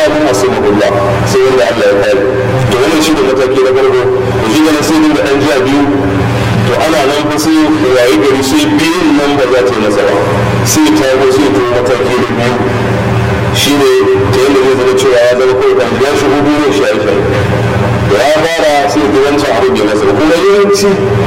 illa mun asimullah sai wanda Allah ya kare to wannan shi da mataki na farko to shi ne sai da an jiya biyu to ana nan fa sai yayi gari sai biyun nan ba za ta yi masa ba sai ta go sai ta mataki na biyu shi ne ta yadda zai zama cewa ya zama kawai kan ya shigo duniyar shaye-shaye da ya fara sai ga wancan abu bai masa ba kuma yawanci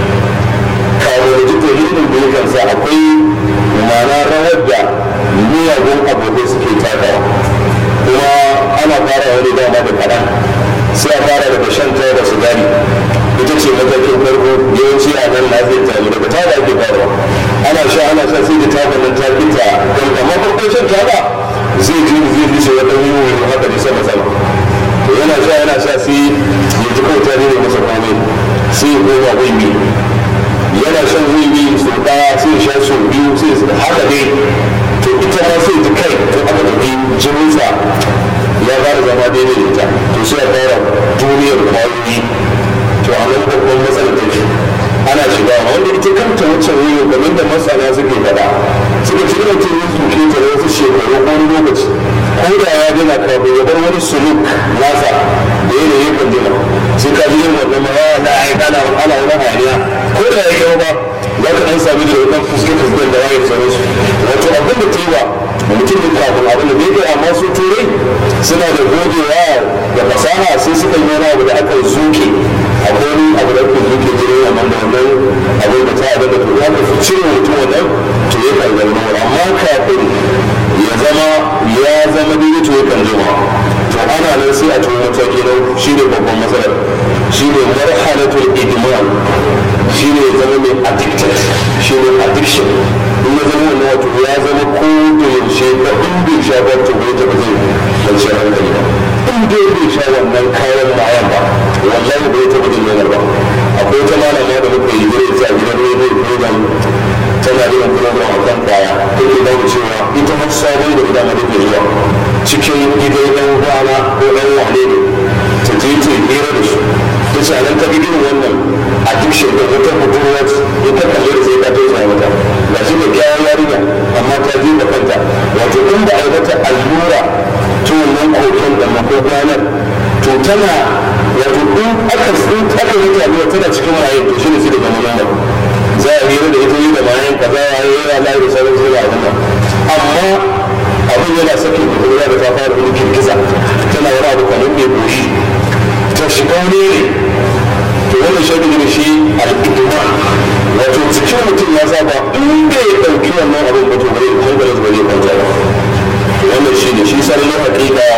kawo da duk dalilin da yakan sa akwai mana rawar da miyagun abokai suke takawa kuma ana fara wani dama da kaɗan sai a fara daga shan taya da sigari ita ce matakin farko yawanci a nan lafiyar ta ne daga tada ake farawa ana sha ana sha sai da tabar nan ta fita don amma farkon shan taba zai ji zai fi shi wata yiwu haka ne sama sama to yana sha yana sha sai ya ji kawai ta ne masa kwame sai ya koma wiwi yana shan wiwi sau ɗaya sai ya sha sau biyu sai ya haka dai to ita ma sai ta kai to aka tafi jininsa ya fara zama daidai da ita to sai a fara duniyar kwayoyi to a nan babban matsalar take ana shiga wanda ita kanta wancan wiwi kamar da masana suke faɗa suka ci ina ce yin suke ta da wasu shekaru ko wani lokaci ko da ya gina kafin ya bar wani suluk nasa da yanayin kan jina sai ka ji yin wannan ma ya da ai kana ana wani hayaniya ko da ya yi ba za ka ɗan sami da wannan fuske fusken da wayar sauran su wato abin da ta yi ba mutum ne kafin abin da bai kai amma su turai suna da gogewa da fasaha sai suka yi wani abu da aka zuke akwai wani abu da aka zuke jirin wannan da wannan abin da ta abin da to ya fi cire mutum wannan to ya kan zama amma kafin ya zama ya zama daidai to ya kan zama to ana nan sai a tuwo mataki na shi ne babban matsalar shi ne marhalatul idman shi ne zama mai addicted shi ne addiction in ya zama wannan wato ya zama ko da yaushe da in bai sha ba to bai taɓa zai kwanciyar hankali ba in dai bai sha wannan kayan bayan ba wallahi bai taɓa jin yanar ba akwai wata malama da muka yi gure ta gidan rediyo program tana yin program a kan kaya take dawo cewa ita har sabon da gida ma take zuwa cikin gidan ɗan kwana ko ɗan wane ne ta je ta hira da su ta ce nan ta gidan wannan addiction da wata budurwa ita kalle da sai ka tausaya mata ga shi da kyawun yarinya amma ta je da kanta wato in ba a yi mata allura to wannan koken da makoganar to tana wato in aka in aka yi allura tana cikin maye to shi ne sai da zama nan za a hira da ita yi da mayan kaza ya yi ya layi da sauran sai da abin nan amma abin yana sakin budurwa da ta fara wani girgiza tana wani abu kamar mai goshi ta shiga wani ne to wannan shaɗi da shi al'iduma wato cikin mutum ya saba in bai ɗauki wannan abin ba to bai hankalin ba zai kwanta ba to wannan shi ne shi sanin na hakika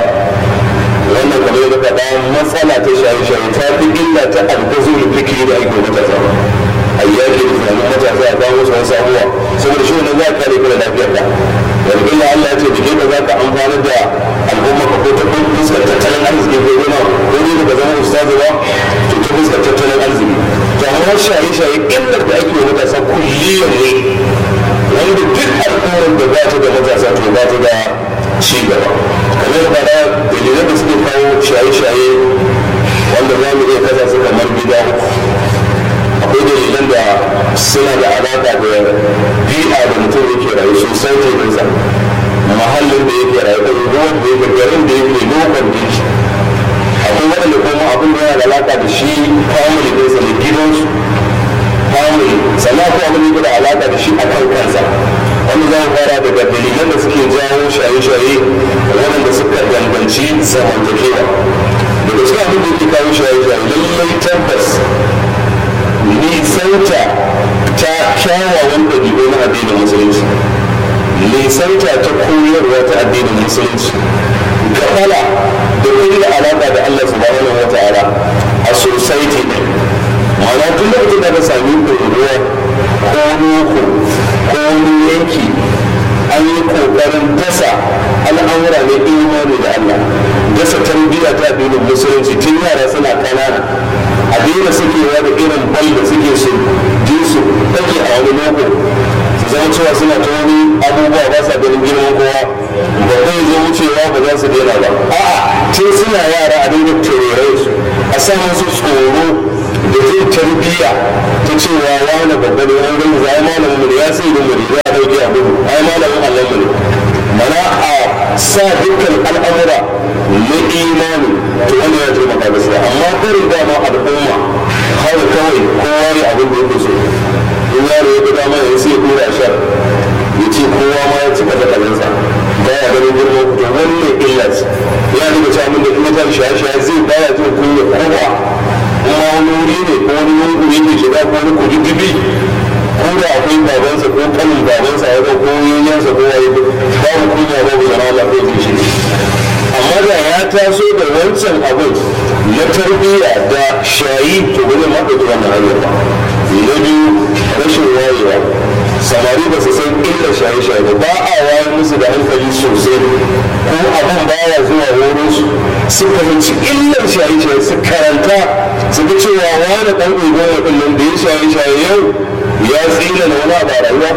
wannan kamar yadda faɗa matsala ta shaye-shaye ta fi illa ta algazu da fikiri da ake matasa a yaki da tunanin matasa a kawo musu wasu abubuwa saboda shi wannan za ka kare ka da lafiyar ka wani illa Allah ya ce da ke za ka amfani da al'umma ka ko ta fuskar tattalin arziki ko gona ko ne da zama ustazu ba to ta fuskar tattalin arziki to amma shaye-shaye illar da ake matasa kulliyar ne wanda duk al'ummar da ba ta da matasa to ba ta da ci gaba kamar da da dalilan da suke kawo shaye-shaye wanda za mu iya kasa su kamar gida akwai dalilan da suna da alaƙa da bi'a da mutum yake rayu sosai ta nisa mahallin da yake rayu da ruwan da yake garin da yake lokon da yake akwai waɗanda kuma abin da yana da alaƙa da shi family ɗinsa da gidansu family sannan akwai abin da yake da alaƙa da shi a kan kansa wanda za mu fara daga dalilan da suke jawo shaye-shaye waɗanda suka danganci zamantakewa daga cikin abin da yake kawo shaye-shaye lallai tabbas nisanta ta kyawawan ɗabi'u na addinin musulunci nisanta ta koyarwa ta addinin musulunci gafala da kuma alaƙa da Allah subhanahu wa ta'ala a society ne ma'ana tun da mutum da ka sami ɗoruwa ko loko ko wani yanki an yi ƙoƙarin dasa al'amura na imani da Allah dasa tarbiyya ta addinin musulunci tun yara suna ƙanana a daina sukewa da irin bal da suke su je su ɗage a wani loko su zama cewa suna ta wani abubuwa ba sa ganin girman kowa ba zai zo wucewa ba za su daina ba a'a tun suna yara a dinga tururai su a sa musu tsoro da jin tarbiyya ta cewa wani babba ne an gani za a malamin mu ne ya sai da mu ne za a dauke a gudu ai malamin allah mu ne mana a sa dukkan al'amura na imani to wani ya taimaka gaskiya amma karin dama al'umma kawai kawai kowa ne abin da yake so in yaro ya ga dama ya sai ya kura shar ya ce kowa ma ya cika da kalansa ba ya ganin girman ku to wannan illa ce ya daga cewa min da kuma ta shaye-shaye zai baya jin kunya kowa kuma wani wuri ne ko wani lungu yake shiga ko wani kududdufi ko da akwai babansa ko kanin babansa ya ko yayyansa ko waye babu kunya babu zama lafiya zai shi amma da ya taso da wancan abin na tarbiyya da shayi to ba zai maɗauki wannan hanyar ba na biyu rashin wayewa samari ba su san illar shaye-shaye ba ba a wayar musu da hankali sosai ko abin baya zuwa wurin su su fahimci illar shaye-shaye su karanta su ga cewa wani ɗan ɗigon waɗannan da ya shaye-shaye yau ya tsira da wani abu a rayuwa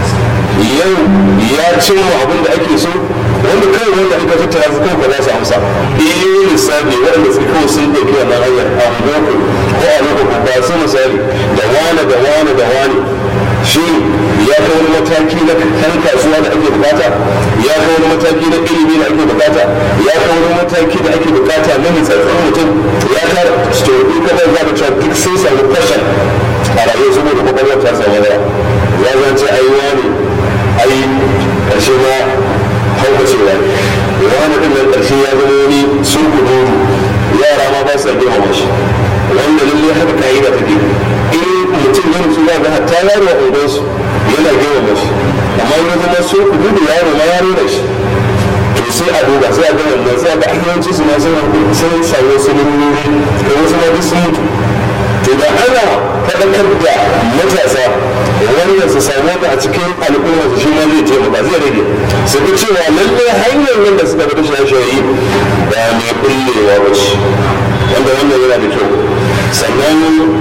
yau ya cimma abin da ake so wanda kai wanda aka tattara su kawai za su amsa iya lissafi wanda su kawai sun ɗauki wannan hanyar a boko ko a lokacin ba su misali da wane da wane da wane shi ya kai wani mataki na kan kasuwa da ake bukata ya kai wani mataki na ilimi da ake bukata ya kai wani mataki da ake bukata na nitsatsen mutum ya kara story kada za ka cewa duk sun samu fashion a rayuwa saboda kwakwalwar ta samu yawa ya zance ai wani ai karshe ma haukacewa wani ɗin nan karshe ya zama wani sun kudu yara ma ba sa girmama shi wanda lalle haka ka'ida take in mutum ya mutu za ga hatta yaro a unguwarsu yana girmama shi amma ya zama so ku gudu yaro ma yaro da shi to sai a duba sai a ga wannan sai a ga ayyawanci su ma sun sun samu wasu lururori da wasu ma duk sun mutu to da ana faɗakar da matasa wannan su samu wata a cikin al'umma su shi ma zai taimaka zai rage su ga cewa lallai hanyar nan da suka bada shaye-shaye ba mai kullewa ba ce wanda wannan yana da kyau sannan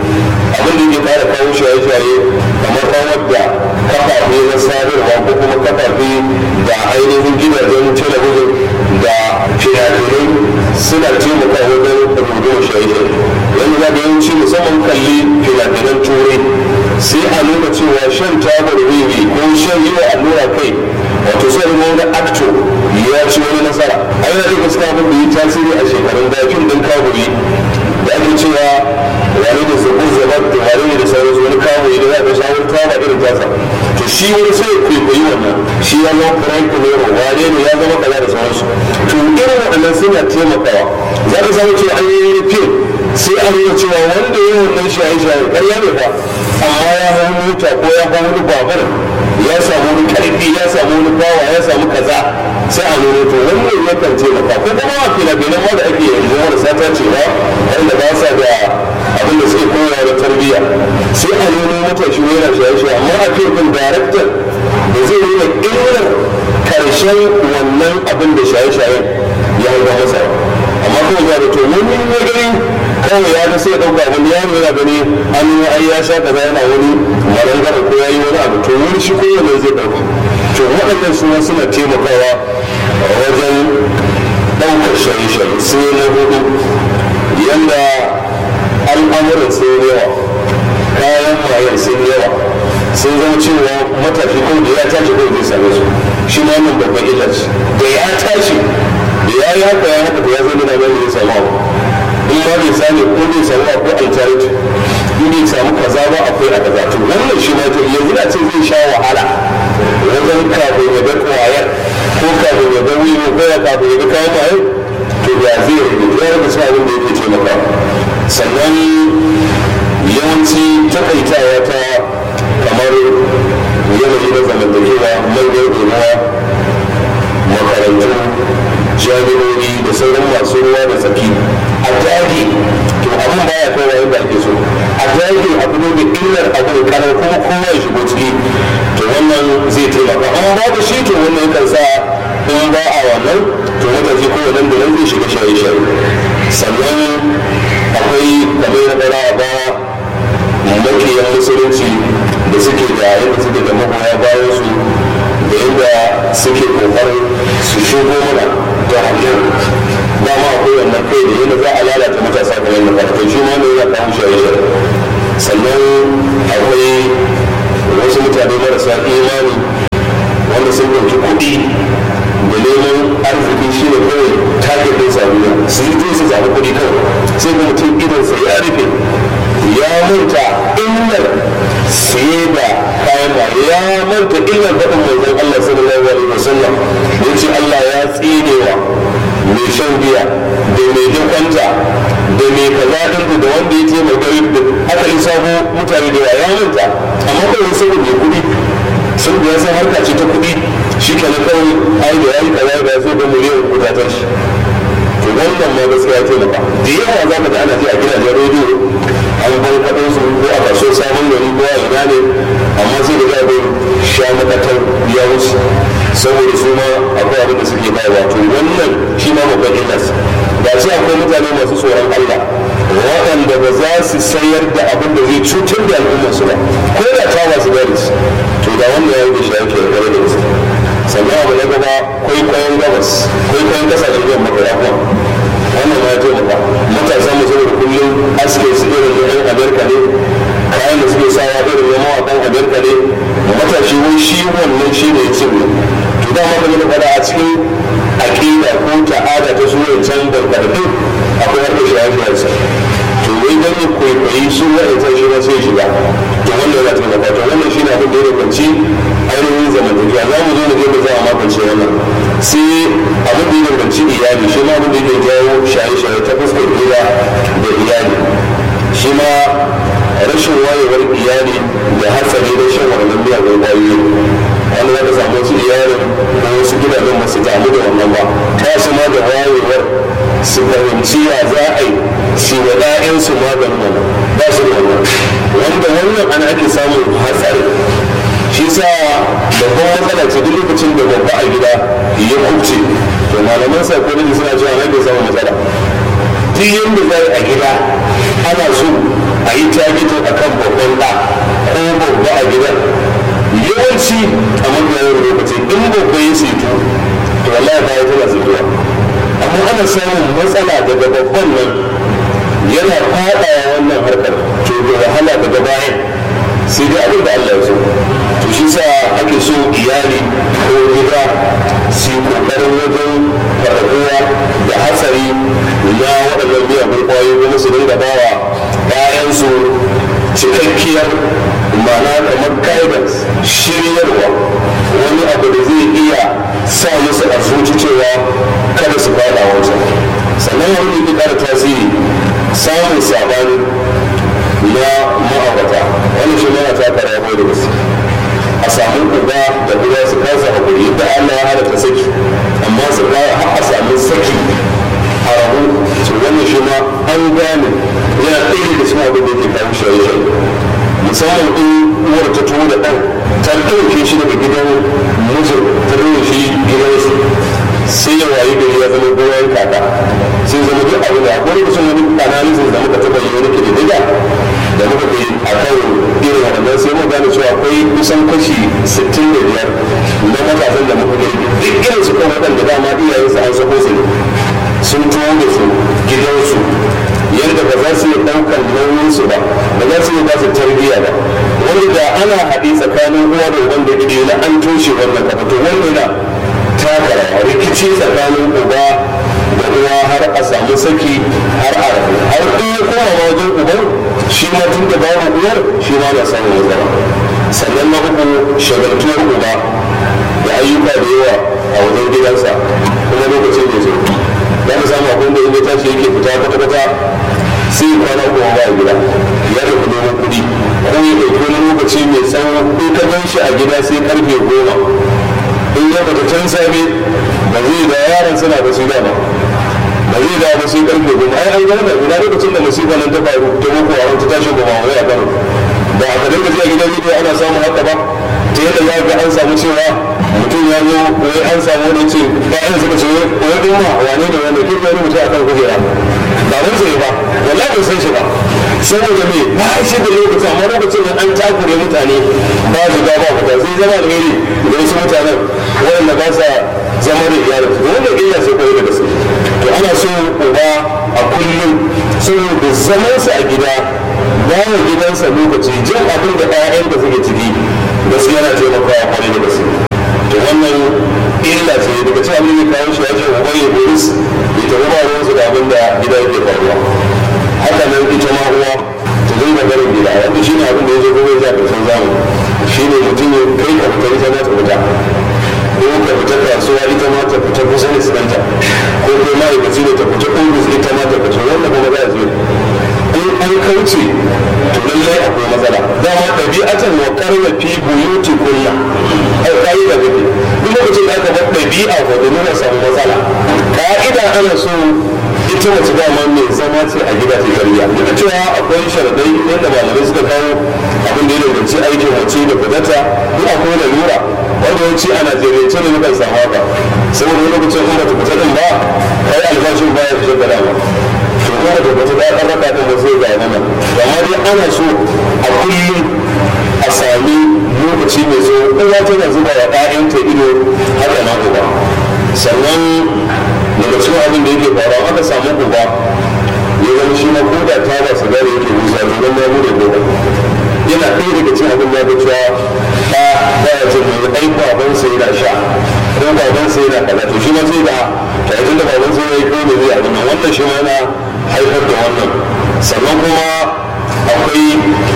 abin da ke fara kawo shaye-shaye kamar rawar da kafafe na sadarwa ko kuma kafafe da ainihin gidajen talabijin da fina-finai suna taimaka wajen rubutun shaye-shaye yanzu za ga yawanci musamman kalli fina-finan turai sai a nuna cewa shan tabar wiwi ko shan yi wa allura kai wato sai da wani acto ya ci wani nasara a yana da gaskiya abin da yi tasiri a shekarun da fim din kaburi da ake cewa wani da zaɓin zaɓar da wani ne da sauransu wani kaburi da za ka sha wani taba irin tasa to shi wani sai ya kwaikwayi wannan shi ya zama frank nero wane ne ya zama kaza da sauransu to irin waɗannan suna taimakawa za ka samu cewa an yi fim sai an nuna cewa wanda ya wannan shaye-shaye ƙarya ne fa amma ya hau mota ko ya hau wani babur ya samu wani karfi ya samu wani bawa ya samu kaza sai a nuna to wannan yakan taimaka ko kuma a fina-finan ma da ake yanzu marasa ta cewa wanda ba sa da abin da suke koyawa da tarbiyya sai a nuna matashi yana shaye-shaye amma a fim daraktan da zai nuna illar karshen wannan abin da shaye-shayen ya hau masa amma kawai ga da to wani ne gani kawai ya ga sai ɗauka wani yaro yana gani an yi ai ya sha kaza yana wani marangara ko ya yi wani abu to wani shi ko yana zai ɗauka to waɗannan suna suna taimakawa wajen ɗaukar shaye-shaye sai na hudu yanda al'amuran sun yawa kayan mayan sun yawa sun zama cewa matashi ko da ya tashi ko zai same su shi ma nan babban illa ce da ya tashi da ya yi haka ya haka da ya zama da mai zai samu in ma bai sani ko bai samu ko alternative in bai samu kaza ba akwai a kaza to wannan shi ma yanzu na ce zai sha wahala wajen kafin ya ga kwayar ko kafin ya ga wiwo ko ya kafin ya ga kayan maye to ya zai rage ya rage sa abin da yake taimaka sannan yawanci takaitawa ta kamar yanayi na zamantakewa manyan ruwa makarantu jami'o'i da sauran masu ruwa da tsaki a dage to abin baya kai wa yadda ake so a dage abu ne da illar abu kanar kuma kowa ya shigo ciki to wannan zai taimaka an ba da shi to wannan yakan sa in ba a wannan to matafi ko wannan da nan zai shiga shaye-shaye sannan akwai kamar na ɗara a baya makiyan musulunci da suke da yadda suke da magoya bayan su da yadda suke kokarin su shigo mana da hanyar dama akwai wannan kai da yadda za a lalata matasa kamar yadda farko shi ma ne ya kawo shaye-shaye sannan akwai wasu mutane marasa imani wanda sun ɗauki kuɗi da neman arziki shi ne kawai target ɗin samuwa su yi su zaɓi kuɗi kawai sai ga mutum idansa ya rufe ya manta illar siye da kayan ba ya manta illar faɗin manzon Allah sallallahu alaihi wasallam ya ce Allah ya tsinewa mai shan giya da mai dukwanta da mai kaza ɗin da wanda ya taimaka da aka yi sabo mutane da ya manta amma kawai saboda mai kuɗi sun ya san harka ce ta kuɗi shi kenan kawai ai da yayi kaza da so da miliyan kudatar shi to wannan ma gaskiya ya taimaka da yawa za ka ga ana ji a gidajen rediyo an bar kaɗan su ko a kaso sabon gari ko a ina ne amma sai da zaɓe sha makatar ya wuce saboda su ma akwai abin da suke bayarwa to wannan shi ma babban illas ga shi akwai mutane masu tsoron Allah waɗanda ba za su sayar da abin da zai cutar da al'ummarsu ba ko da ta masu gari to da wannan ya yi shi ake da da gaske sannan abu na gaba kwaikwayon gabas kwaikwayon kasashen yamma da yawa wannan ma ya taimaka matasa mu saboda kullum aske su irin da yan amerika ne kayan da suke sawa irin na mawaƙan amerika ne matashi wai shi wannan shi ne ya ne to da ma da faɗa a cikin aƙida ko ta'ada ta su wancan barkatattu akwai harkar shahararsa to wai dan ya kwaikwayi su wa'ita shi ba sai shiga to wannan yana taimaka to wannan shi ne abin da ya rukunci ainihin zamantakewa za mu zo mu je mu za a makance wannan sai abin da ya rukunci iyali shi ma abin da yake jawo shaye-shaye ta fuskar gida da iyali shi ma rashin wayewar iyali da hatsari da shan wannan miyagun ƙwayoyi wani za ka samu wasu iyalin ko wasu gidajen ba su damu da wannan ba ba su ma da wayewar su fahimci ya za a yi shi wa ɗayansu maganin wannan ba su da wannan wanda wannan ana ake samun hatsari shi sa babban matsala ce duk lokacin da babba a gida ya kubce to malaman psychology suna cewa nan bai samu matsala duk yadda za a gida ana so a yi targetin a kan babban ɗa ko babba a gidan yawanci a mafiya lokaci in babba ya seto to wallahi ba ya tana setuwa amma ana samun matsala daga babban nan yana faɗawa wannan harkar to da wahala daga bayan sai dai abin da Allah ya so to shi sa ake so iyali ko gida su yi kokarin wajen faɗaɗuwa da hatsari na waɗannan miyagun ƙwayoyi kuma su dinga bawa ‘ya'yansu cikakkiyar ma'ana kamar guidance shiryarwa wani abu da zai iya sa musu a zuci cewa kada su fada wancan sannan wani da ƙara tasiri samun sabani na ma'aurata wani shi yana taka rawa da gaske a samu uba da uwa su kasa hakuri da Allah ya halatta saki amma su har a samu saki a rabu to wannan shi ma an gane yana ɗaya da cikin abin da yake kawo shaye-shaye musamman in uwar ta tuwo da ɗan ta ɗauke shi daga gidan mijin ta ɗauke shi gidansu sai ya wayi gari ya zama goyon kaka sai zama duk abin da akwai lokacin wani analysis da muka taɓa yi wani kididdiga da muka yi a kan irin waɗannan sai mu gane cewa akwai kusan kashi 65 na matasan da muka gani duk irin su kan waɗanda dama iyayensu an sako su sun tuwo da su gidansu yadda ba za su yi ɗaukar nauyinsu ba ba za su yi ba su tarbiyya ba wanda da ana haɗe tsakanin uwa da wanda ke na an toshe wannan kafa to wannan na taka rawa rikici tsakanin uba da uwa har a samu saki har a rabu har in ya koma ma wajen uban shi ma tun da babu uwar shi ma na samun matsala sannan na uku shagaltuwar uba da ayyuka da yawa a wajen gidansa kuma lokacin da zai za ka samu abin da in ya tashi yake fita kwata-kwata sai ya kwana uku ba a gida ya tafi neman kuɗi ko ya ɗauki wani lokaci mai tsawo in ka gan shi a gida sai karfe goma in ya fita can safe ba zai da yaran suna da su dama ba zai da ba sai karfe goma ai an gana ina lokacin da musiba nan ta faru ta boko haram ta tashi goma wai a kano ba a kadin gajiya gidan rediyo ana samun haka ba ta yadda za ga an samu cewa mutum ya zo wai an samu wani ce bayan suka ce wai ɗin ma wane ne wanda ke wani mutum a kan kujera ba mun sai ba wallahi ban san shi ba saboda me ba shi da lokacin amma lokacin da an takure mutane ba su ga ba fita sai zama alheri da wasu mutanen waɗanda ba sa zama da iyalin su wanda illa sai koyi da gaske to ana so uba a kullum saboda zamansa a gida bawa gidansa lokaci jin abin da ɗayan da suke ciki gaskiya yana taimakawa kwarai da gaske to wannan illa ce daga cikin abin da kawo shi ya ce ubai ya buris ya tafi ba ruwansu da abin da gida yake faruwa haka nan ita ma uwa ta dinga barin gida wanda shi ne abin da ya zo kuma ya karshen zamani shi ne mutum ya kai ka fita ita ma ta fita ko ka fita kasuwa ita ma ta fita kusa da sinanta ko kai ma'aikaci ne ta fita ofis ita ma ta fita wanda kuma za a zo in an kauce to lallai akwai matsala dama ɗabi'atan wa karna fi buyuti kunna ai kai da gabe duk lokacin da aka bar ɗabi'a ko da nuna samu matsala ka'ida ana so ita mace dama mai zama ce a gida ce tarbiyya duk da cewa akwai sharadai yadda malamai suka kawo abin da ya danganci aikin mace da fadata duk akwai lalura wanda yawanci a najeriya ne mukan samu haka saboda wani lokacin in bata fita din ba kai albashin baya fitar da dama to kuma da fita da ɗan raka ɗin ba zai ga mana amma dai ana so a kullum a sami lokaci mai zo uwa tana zuba wa ɗayanta ido haka na uba sannan daga cikin abin da yake faruwa aka samu uba ya zama shi ma ko da ta ba su gare yake busa domin ya bude gobe yana ɗaya daga cikin abin da ya cewa ba ba ya ce mai ai babansa yana sha ko babansa yana kaza to shi ma sai da ta yi da babansa ya yi ko da zai abin nan wannan shi ma yana haifar da wannan sannan kuma akwai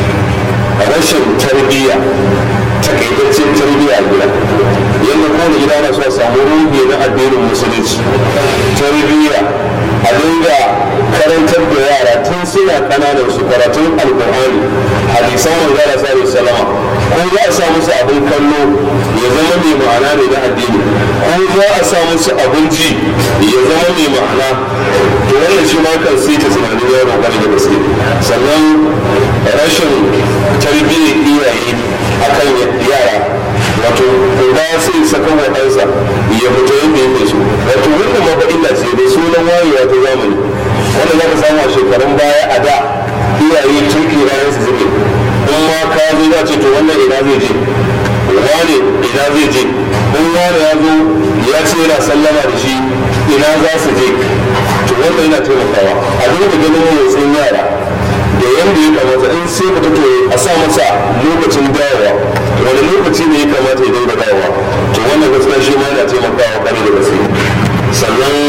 rashin tarbiyya takaitaccen tarbiyya a gida yadda kowane gida na so a samu ruhi na addinin musulunci tarbiyya a dinga karantar da yara tun suna kananan su karatun alkur'ani hadisan manzara sallallahu salama ko za a sa musu abin kallo ya zama mai ma'ana ne na addini ko za a sa musu abin ji ya zama mai ma'ana to wannan shi ma kan sai ta tunanin yaro kwarai da gaske sannan rashin tarbiyyar iyaye akan yara wato uba sai saka wa ɗansa ya fito yadda yake so wato wannan ma illa ce da sunan wayewa ta zamani wanda za ka samu a shekarun baya a da iyaye turki ranar su suke in ma ka zo za ce to wannan ina zai je wane ina zai je in wane ya zo ya ce yana sallama da shi ina za su je to wannan yana taimakawa a dinga ganin motsin yara da yanda ya kamata in sai ka to a sa masa lokacin dawowa wani lokaci ne ya kamata ya dinga dawowa to wannan gaskiya shi ma yana taimakawa kare da gaske sannan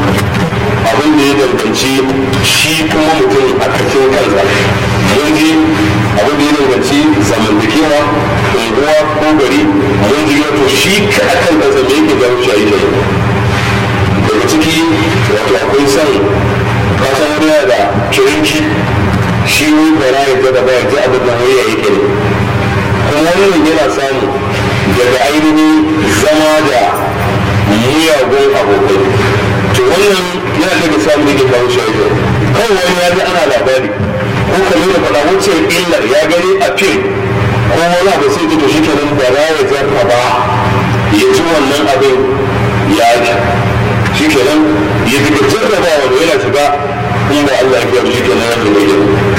abin da ya danganci shi kuma mutum a cikin kansa mun ji abin da ya danganci zamantakewa unguwa ko gari mun ji wato shi ka akan kansa me yake jawo shi a yi daga ciki wato akwai son kasan wani da kirinki shi wani bara ya ga da ba ya ji abin da wani ya yi ne kuma wannan yana samu daga ainihin zama da miyagun abokai to wannan yana daga samun da ke kawo shaidu kawai wani ya ji ana labari ko ka nuna faɗa wuce illar ya gani a fim ko wani abu sai ji shi kenan da ra ya jarra ba ya ji wannan abin ya ji shi kenan ya daga jarraba wanda yana shiga in ba Allah ya shi kenan ya ji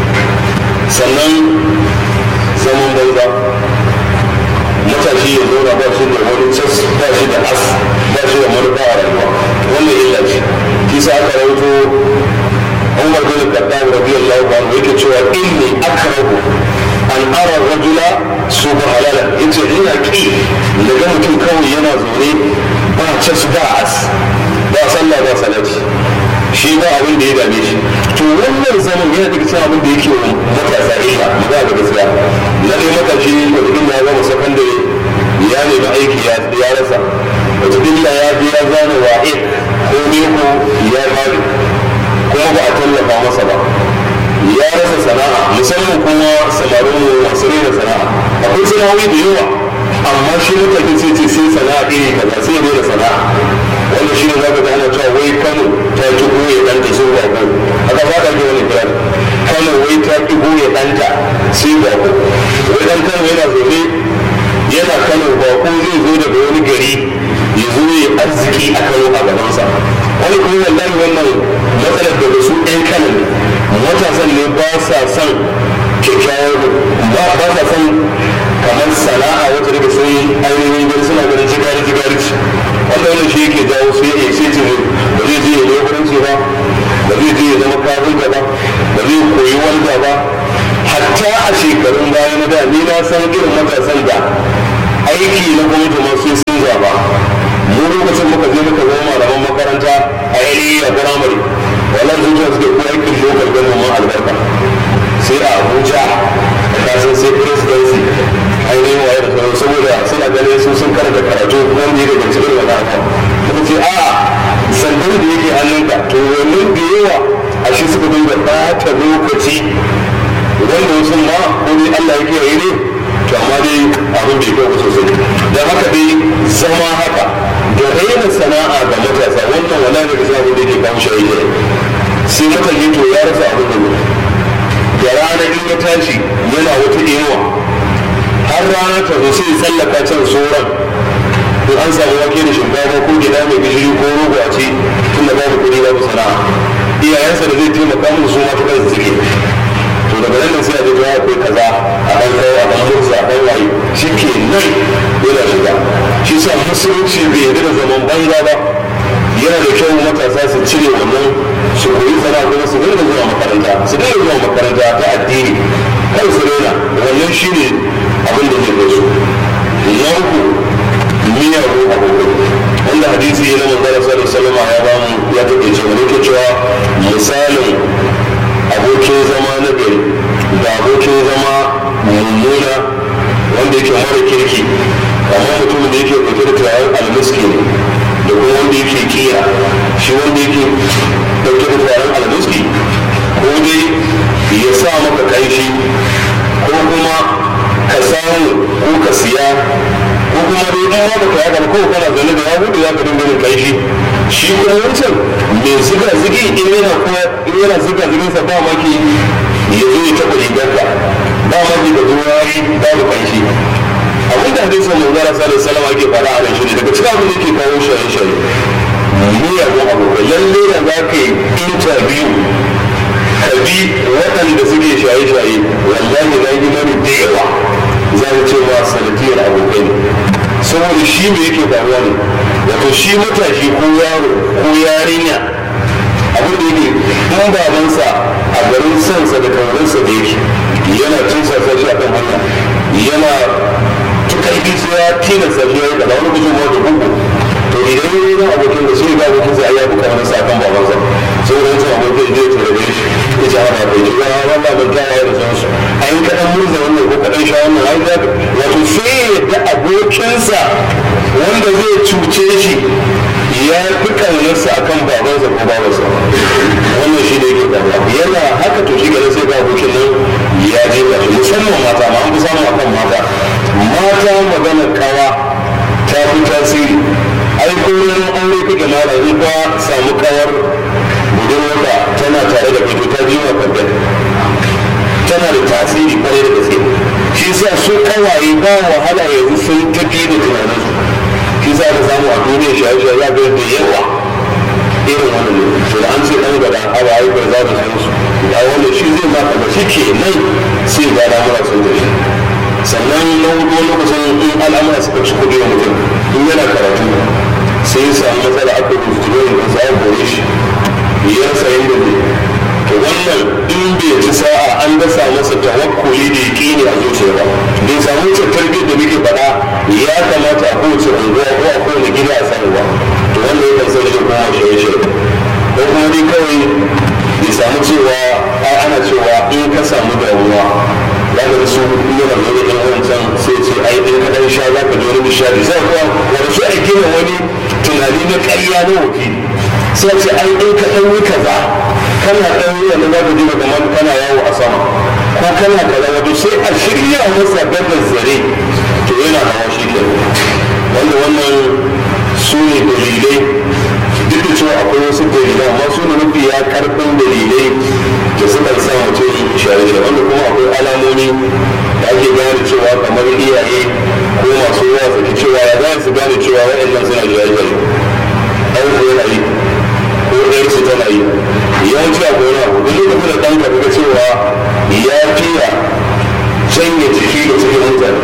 sannan zaman banza matashi ya zauna ba shi da wani cas ba shi da as ba shi da manufa a rayuwa wannan illa ce kisa aka rawaito umar bin khattab radiyallahu anhu yake cewa inni akrahu an ara rajula suba halala yace ina ki daga mutum kawai yana zaune ba cas ba as ba sallah ba salati shi ba abin da ya dame shi to wannan zaman yana daga cikin abin da yake wa matasa illa maza da gaskiya na dai matashi wata ya zama sakandare ya nemi aiki ya rasa wata illa ya je ya zana wa'i ko neko ya bari kuma ba a tallafa masa ba ya rasa sana'a musamman kuma samarin mu masu rena sana'a akwai sana'o'i da yawa amma shi mutane sai ce sai sana'a iri kaza sai ya da sana'a wanda shi ne za ka ana cewa wai kano ta ki goye ɗanta sun ba ko haka ba ka ji wani kiran kano wai ta ki goye ɗanta sai ba ko wai ɗan kano yana zaune yana kano ba ko zai zo daga wani gari ya zo ya arziki a kano a gabansa wani kuma wallahi wannan matsalar daga su ɗan kano ne matasan ne ba sa son kyakkyawar ba ba sa son kamar sana'a wata daga sun ainihin gari suna ganin jigari jigari wanda wannan shi yake jawo su ya ce ce ba zai je ya leburanci ba ba zai je ya zama kafinta ba ba zai koyi wanda ba hatta a shekarun baya na da ni na san irin matasan da aiki na gwamnati ma sai sun zaba mu lokacin muka je muka zama malaman makaranta lokaci wanda wasu ma ko dai Allah ya kiyaye ne to amma dai abin bai kyau sosai don haka dai zama haka da raina sana'a ga matasa wannan wala da kasa abin da yake kawo shi aiki sai matashi to ya rasa abin da da rana in ya tashi yana wata inuwa har rana ta zo sai tsallaka can sauran in an samu wake da shinkafa ko gida mai gishiri ko rogo a ci tun da babu kuɗi babu sana'a iyayensa da zai taimaka musu su ma ta kansu suke to daga nan da sai a jirgin akwai kaza a ɗan kai a ɗan murza a ɗan waye shi ke nan yana shiga shi sa musulunci bai yarda da zaman banza ba yana da kyau matasa su cire wannan su koyi sana'a kuma su dinga zuwa makaranta su dinga zuwa makaranta ta addini kar su daina wannan shine abin da zai kai su na uku miyagun abokai wanda hadisi ya zama zara sallar salama ya ba mu ya take cewa ne ke cewa misalin abokin zama na gari da abokin zama mummuna wanda yake mara kirki amma mutum da yake ɗauke da turaren almiski ne da kuma wanda yake kira shi wanda yake ɗauke da turaren almiski ko dai ya sa maka ƙanshi ko kuma ka samu ko ka siya ko kuma dai in ma baka yaka ko kana zaune da yahudu ya ka dinga kai shi shi kuma wancan mai ziga zigi in yana kuma in yana ziga zigin sa ba maki ya zo ya taɓa rigarka ba maki da zuwari babu kai shi abin da hadisin mai zara sa da salama ake fara a shi ne daga cikin abin da yake kawo shaye shaye miyagun abokai lalle da za ka yi interview ka bi waɗanda suke shaye shaye wallahi na yi mani da yawa za mu ce ma sanadiyar abokai ne saboda shi me yake faruwa ne wato shi matashi ko yaro ko yarinya abin da yake in babansa a garin sansa da kaurinsa da yake yana tunsa shi a kan hanya yana tukarbi sai ya tilasta shi ya yi kaza wani gudun da gugu to idan yi wani abokin da sai ga abokin sa ya buka wani sa kan babansa saboda yanzu abokin zai tare da shi ya ce hana bai ji wani wanda ban kyawa ya da sansu a yi kaɗan murza wannan ko kaɗan sha wannan ai za wato sai ya yadda abokinsa wanda zai cuce shi ya fi ƙaunarsa a kan babansa ko babansa wannan shi ne yake ƙauna yana haka to shi gane sai ga abokin nan ya je ka shi musamman mata ma an fi samun akan mata mata magana kawa ta fi tasiri ai ko wani aure kake mara in ka samu kawar budurwarka tana tare da kai ta biyu a kwanta tana da tasiri kwarai da gaske shi sa su kawaye ba wahala yanzu sun tafi da tunaninsu shi sa ka samu a duniya shaye-shaye ya ga da yawa irin wannan ne to da an ce dan gada hawa ai bai za da san su da wanda shi zai ba ka shi ke nan sai ga al'amura sun tafi sannan na hudu lokacin in al'amura suka ci kudi wa mutum in yana karatu sai ya samu matsala aka rubuta ne da za a kore shi ya sayin da ne to wannan in bai ci sa'a an dasa masa tawakkuli da yaƙini a zuciya ba bai samu wuce tarbiyyar da muke faɗa ya kamata a kowace unguwa ko a kowane gida a samu ba to wannan ya kan sai shi kuma shaye shaye ko kuma dai kawai bai samu cewa ai ana cewa in ka samu damuwa za ka su yana da wani wancan sai ce ai in ka ɗan sha za ka ji wani nishadi sai kuwa wani su a gina wani tunani na ƙarya na wakili sai ce ai in ka ɗan yi kaza kana ɗan yi wani za ka ji kamar kana yawo a sama ko kana kaza wato sai a shirya masa gadar zare to yana hawa shi ke wanda wannan su ne dalilai duk da cewa akwai wasu dalilai amma su ne mafi ya karfin dalilai da suka sa mutum shaye-shaye wanda kuma akwai alamomi da ake gane cewa kamar iyaye ko masu yawa saki cewa ya za su gane cewa wa'annan suna shaye-shaye ɗan yana yi ko ɗayar su tana yi yawanci a gona duk lokacin da ɗanka kaga cewa ya fiya janye jiki da cikin mutane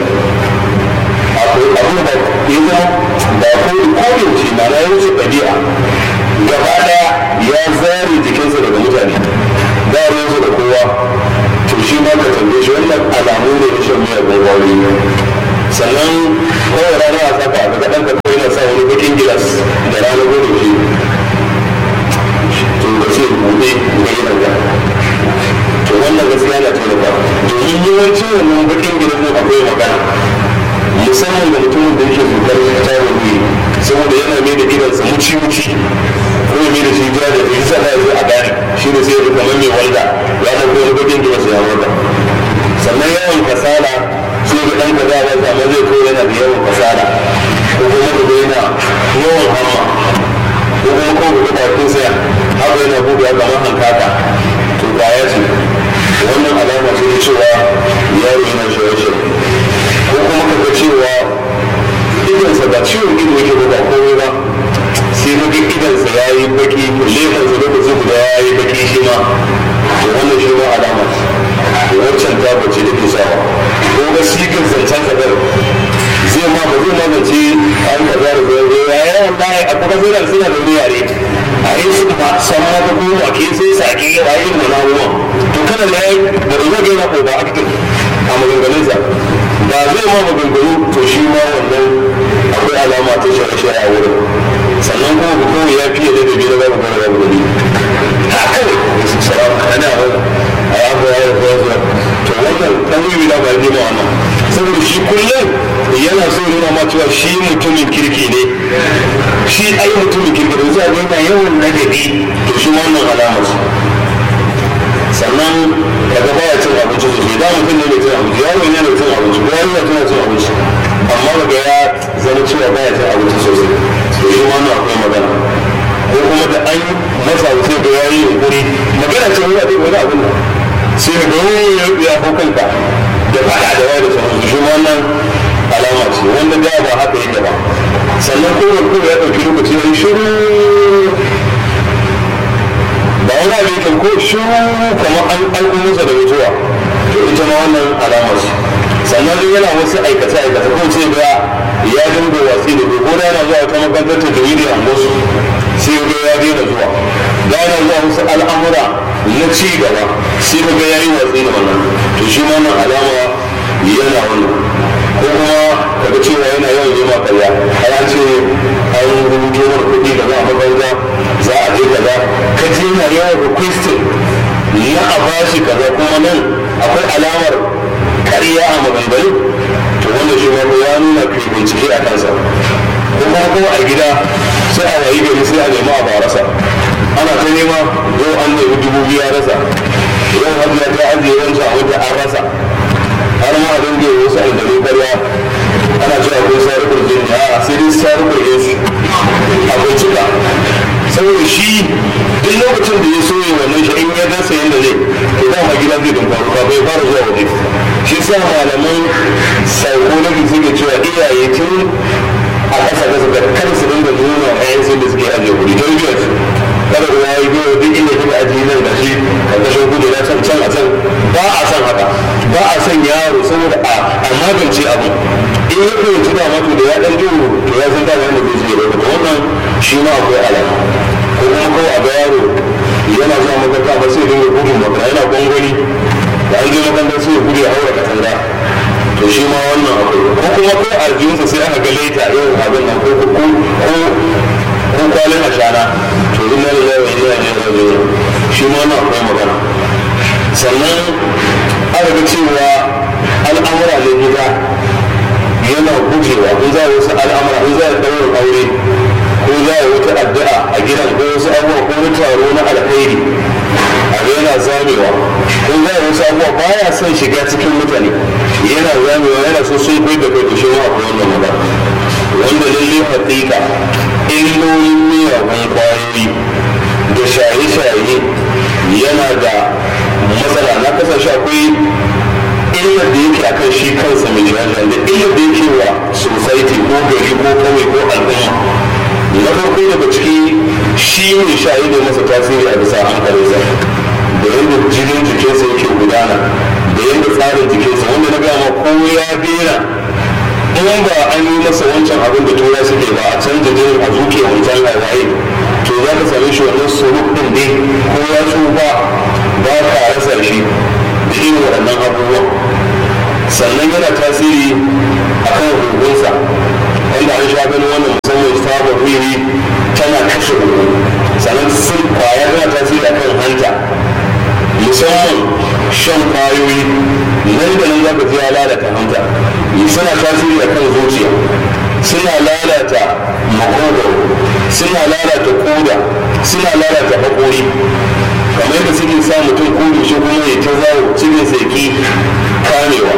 akwai abu da ya zama ba ko yaushe na na yawanci ɗabi'a gaba ɗaya ya zare jikinsa daga mutane ba ruwansa da kowa to shi ma ka tambaye shi wannan alamu ne na shan miyar gwagwari sannan kawai rana a saka a ga ɗanka kawai na sa wani bakin gilas da rana gudu shi to ka ce buɗe ga yi nan to wannan gaskiya na taimaka domin yawancin wannan bakin gilas ne akwai magana musamman da mutumin da yake zukar tarin saboda yana mai da gidansa muci-muci ko ya mai da shi ja da shi sa zai a gane shi ne sai ya kamar mai walda ya ta ko bakin da wasu ya walda sannan yawan kasala sai ga ɗan kaza ba amma zai ko yana da yawan kasala ko kuma da yana yawan hamma ko kuma ko ga bakin sa haka yana buɗe kamar hankaka to baya ce wannan alama ce ta cewa yaro yana shaye-shaye ko kuma kaga cewa idonsa ba ciwon ido yake ba ba komai ba sai muka idonsa ya yi baki lefansa lokaci guda ya yi baki shi ma to wannan shi ma alama ce wancan ta bace da ke sawa ko ga sigar zancen kadar zai ma ba zai magance an kaza da zai ya yawan baya a kuma zai suna da wani yare a yi su ba san ma ta goma ke sai sake yawa yin da na ruwan to kana da ya da zai ga yana ko ba active a maganganunsa ba zai ma maganganu to shi ma wannan akwai alama ta shaye-shaye a wurin sannan kuma ku kawai ya fiye da dabi da babu gara babu dabi ha kawai su sara ana wani a ya ba ya ba ya to wannan dan yi da ba ne ma wannan saboda shi kullum yana so nuna ma cewa shi mutumin kirki ne shi ai mutumin kirki ne zai ga yana yawan nagari to shi wannan alama ce sannan daga baya cin abinci sosai da mutum ne mai cin abinci yaro ne mai cin abinci ko yaro tana cin abinci amma daga ya zama cewa baya cin abinci sosai to shi wannan akwai magana ko kuma da an masa sai ga yayi yunkuri magana ce wani abin wani abin sai ga wani ya hau kanka da fada da wani da sauransu shi wannan alama ce wanda da ba haka yake ba sannan kowane kowa ya ɗauki lokaci ya yi shiru ba wani abin kan ko shiru kamar an aiko masa da mutuwa to ita ma wannan alama ce sannan duk yana wasu aikace aikace ko ce ga ya dinga watsi da ko da yana zuwa ta makarantar ta jawidi a musu sai ga ya daina zuwa da yana zuwa wasu al'amura na ci gaba sai ga ya yi watsi da wannan to shi ma wannan alama yana wannan ko kuma kaga cewa yana yawan yi ma karya har an ce an rubuto mana kuɗi da za a makaranta za a je kaza ka je yana yawan requesting na a bashi kaza kuma nan akwai alamar karya a maganganu to wanda shi ma ya nuna kai bincike a kansa ko kuma kuma a gida sai a wayi gari sai a nemi a barasa ana ta nema yau an nemi dubu biyu a rasa yau hajiya ta ajiye wancan a wata an rasa har ma a dinga wasu aljanu karya ana cewa akwai sarukar jini a sai dai sarukar yesu akwai cika saboda shi duk lokacin da ya so ya wannan shi in ya dasa yadda zai to dama gida zai dinka ruka bai fara zuwa waje shi sa malaman psychology suke cewa iyaye tun a ƙasa ƙasa da kar su dinga nuna ƴaƴan sun da suke ajiye kuɗi tarbiyyar kada ruwa ya biyo duk inda kika ajiye nan da shi karkashin kuɗi na can can a can ba a san haka ba a san yaro saboda a magance abu in ya fahimci da mato da ya ɗan jiro to ya san dama yadda zai je da wannan shi ma akwai alama ko kuma kawai a ga yaro yana zuwa makaranta ba sai dinga gudun makara yana gwangwani da an je makaranta sai ya gudu ya haura katanga to shi ma wannan akwai ko kuma ko aljihunsa sai aka ga laita irin abin nan ko ko ko kwalin ashana to inna lillahi wa inna ilaihi raji'un shi ma wannan akwai magana sannan aka ga cewa al'amura ne gida yana gujewa in za a wasu al'amura in za a ɗaurin aure ko za a wata addu'a a gidan ko wasu abubuwa ko wani taro na alkhairi a yana zamewa ko za a wasu abubuwa baya son shiga cikin mutane yana zamewa yana so sun kai da kai to shi ma akwai wannan magana wanda lalle haƙiƙa illolin miyagun kwayoyi da shaye-shaye yana da matsala na kasashe akwai illar da yake akan shi kansa mai shaye da illar da yake wa society ko gari ko kawai ko al'umma na farko daga ciki shi ne shaye da masa tasiri a bisa hankalinsa da yadda jinin jikinsa yake gudana da yadda tsarin jikinsa wanda na gama ko ya bera in ba an yi masa wancan abin da tura suke ba a canza jinin a zuke wancan waye to za ka same shi wannan suruk din dai ko ya tsufa ba ka rasa shi da irin waɗannan abubuwan sannan yana tasiri a kan hukunsa wanda an sha ganin wannan musamman sabon riri tana kashe hugu sannan sun kwaya tana tasiri a kan hanta musamman shan kwayoyi nan da nan za ka ji ya lalata hanta suna tasiri a kan zuciya suna lalata makogaro suna lalata koda suna lalata haƙori kamar yadda suke sa mutum ko shi kuma ya ta zawo cikin seki kamewa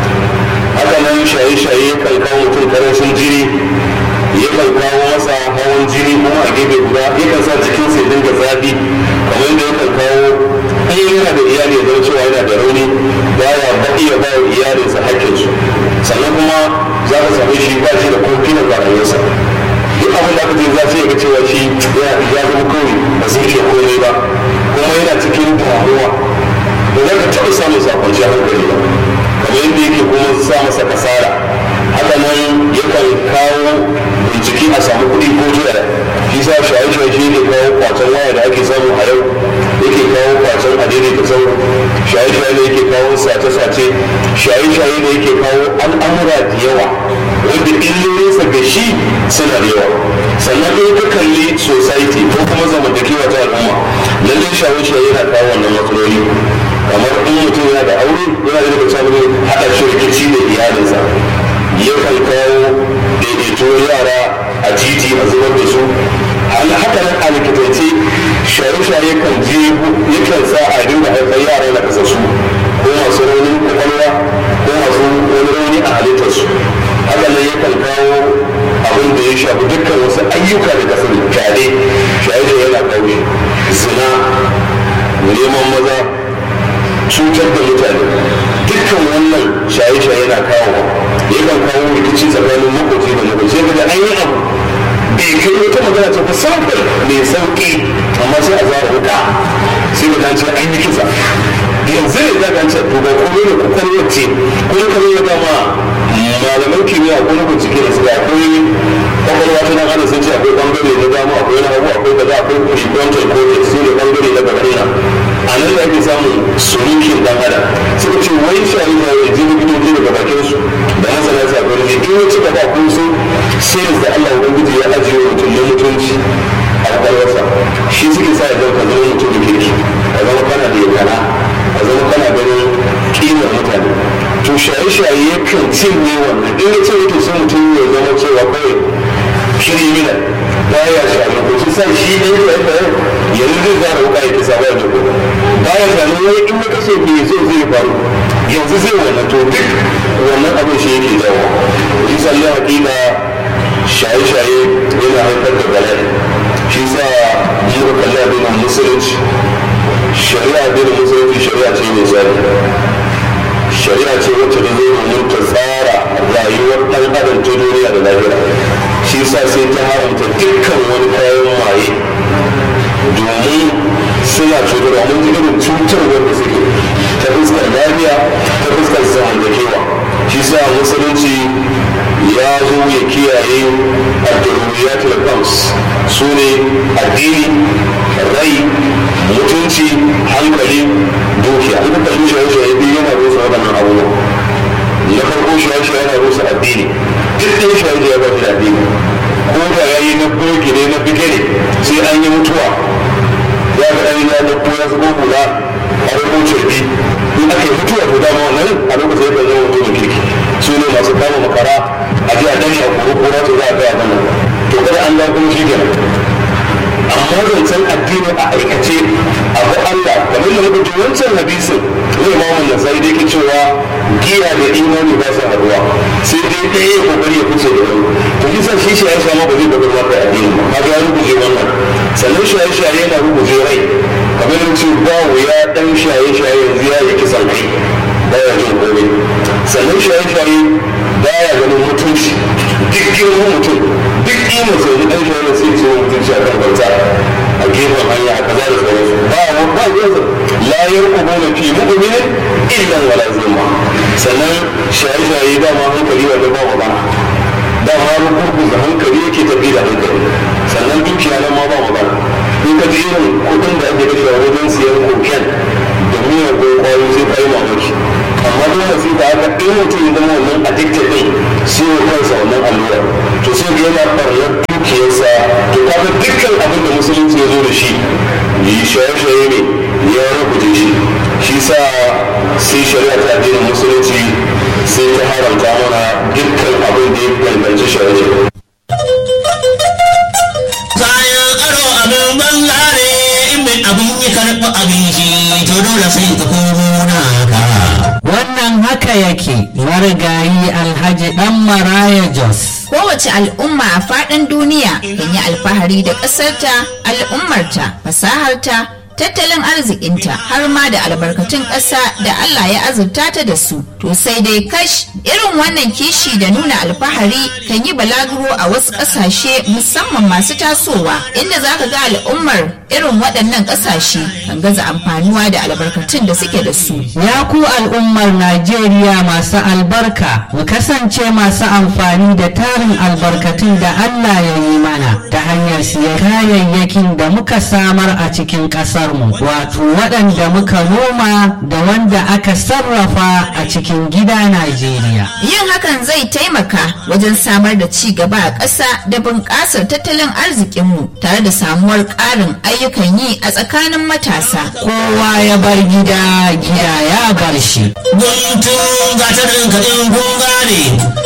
haka nan shaye-shaye kan kawo mutum karancin jini yakan kawo masa hawan jini kuma a gefe guda yakan sa jikin sai dinga zafi kamar yadda yakan kawo an yana da iyali ya cewa yana da rauni baya ba iya ba iyalinsa hakkinsu sannan kuma za ka same shi ba shi da confidence a rayuwarsa duk abin da aka ce za su ga cewa shi ya zama kawai ba zai iya komai ba kuma yana cikin damuwa ba za ka taɓa samun sakon shi hankali ba kamar yadda yake kuma sa masa kasara haka nan yakan kawo bincike a samu kuɗi ko jira shi sa shaye-shaye shi ne kawo kwacen waya da ake samu a yau yake kawo kwacen adini da sau shaye-shaye ne yake kawo sace-sace shaye-shaye ne yake kawo al'amura da yawa wanda illolinsa ga shi suna da yawa sannan in ka kalli society ko kuma zamantakewa ta al'umma lallai shaye-shaye yana kawo wannan matsaloli kamar in mutum yana da aure yana da daga cikin haɗa shi rikici da iyalinsa yakan kawo daidaituwar yara a titi a zubar da su haka nan a likitance shaye-shaye kan je yakan sa a dinga haifar yara na kasassu ko masu raunin kwakwalwa ko masu wani rauni a halittarsu haka nan yakan kawo abin da ya shafi dukkan wasu ayyuka da kasar fyaɗe shaye-shaye yana kawo zina neman maza cutar da mutane dukkan wannan shaye-shaye na kawo yakan kawo rikici tsakanin makoci da makoci sai da an yi abu bai kai wata magana ta fi saukar mai sauki amma sai a zara wuka sai da ce an yi kisa yanzu ne za ka ce to ba kuma ne kwakwalwar ce kuma kamar ya dama malaman kimiyya ko na bincike da suka akwai kwakwalwa ta nan ana sun ce akwai bangare na dama akwai na hagu akwai kaza akwai prefrontal cortex su ne bangare na bakina a nan da ake samun solution dan adam suka ce wai shayi na ya ji likitoci daga bakin su da masana psychology in ya cika ba kun sun sai da Allah ubangiji ya ajiye mutum na mutunci a kwakwalwarsa shi suke sa ya zama zama mutum da kirki a zama kana da yakana a zama kana ganin kimar mutane to shaye-shaye yakan cinye wannan in ya ce yake sai mutum ya zama cewa kawai criminal baya shaye ko shi sa shi ne ya yi yanzu zai zara wuka ya kisa baya da kuma baya shaye wai in ya kashe bai zo zai faru yanzu zai wannan to duk wannan abin shi yake jawo shi sa ya hakika shaye-shaye yana haifar da bala'i shi sa muka kalli abin musulunci shari'a abin musulunci shari'a ce mai tsari shari'a ce wacce ta zo domin ta tsara rayuwar ɗan adam ta duniya da lahira shi sa sai ta haramta dukkan wani kayan maye domin suna cutarwa mun ji irin cutarwar da suke ta fuskar lafiya ta fuskar zamantakewa shi sa musulunci ya zo ya kiyaye ad-daruriyatul khams su ne addini rai mutunci hankali dukiya an kuka yi shaye-shaye biyu yana rusa waɗannan abubuwa na farko shaye-shaye yana rusa addini duk ɗaya shaye ya ba shi addini ko da ya yi na burki ne na bige ne sai an yi mutuwa ya ga ɗan ya da ya zubo hula a rubuce bi in aka yi mutuwa to dama wannan a lokacin ya zama mutumin kirki su ne masu kama makara a ji a ɗan ya kuru kura to za a kai a nan to kada an ga kuma shi kenan amma zancen addini a aikace abu Allah kamar da muka ji wancan hadisin ne imamun da sai dai ke cewa giya da imani ba su haduwa sai dai ɗaya ya kokari ya fice da wani to kisa shi shaye shaye ma ba zai kokari maka addini ba kaga ya rubuje wannan sannan shaye shaye yana rubuje rai kamar da ce ba wuya dan shaye shaye yanzu ya yi kisan kai baya jin komai sannan shaye shaye baya ganin mutunci duk girman mutum duk kima sai dan shaye sai ce mutunci a kan bauta a gefen hanya a kaza da sauransu ba wa ba yanzu la yarqubuna fi mu'minin illa wala zimma sannan shaye-shaye da ma hankali wanda ba magana da ma rukuku da hankali yake tafi da hankali sannan dukiya nan ma ba magana in ka ji irin kuɗin da ake kashewa wajen siyan koken da miyan ko kwayo sai ka yi mamaki amma duk da sai ka haka in mutum ya zama wannan addicted din sai ya kansa wannan allura to sai ga yana ɓarnar dukiyarsa to kaga dukkan abin da musulunci ya zo da shi yi shaye-shaye ne ya rubuce shi shi sa sai shari'a ta addinin musulunci sai ta haramta mana dukkan abin da ya danganci shaye-shaye. Kayan aro abin banza yi karɓi abinci to dole sai ka komo naka Wannan haka yake marigayi Alhaji Dan Maraya Jos. Kowace al'umma a faɗin duniya kan yi alfahari da ƙasarta, al'ummarta, fasaharta, tattalin arzikinta har ma da albarkatun ƙasa da Allah ya azurta ta da su. To sai dai kash irin wannan kishi da nuna alfahari kan yi balaguro a wasu ƙasashe musamman masu tasowa inda za ka ga al'ummar irin waɗannan ƙasashe kan gaza amfanuwa da albarkatun da suke da su. Ya ku al'ummar Najeriya masu albarka, mu kasance masu amfani da tarin albarkatun da Allah ya yi mana ta hanyar siyan kayayyakin da muka samar a cikin ƙasarmu, wato waɗanda muka noma da wanda aka sarrafa a cikin gida Najeriya. Yin hakan zai taimaka wajen samar da ci gaba a ƙasa da bunƙasar tattalin arzikinmu tare da samuwar ƙarin ayyukan yi a tsakanin matasa. Kowa ya bar gida, gida ya bar shi. guntun gatarin kaɗin kun gane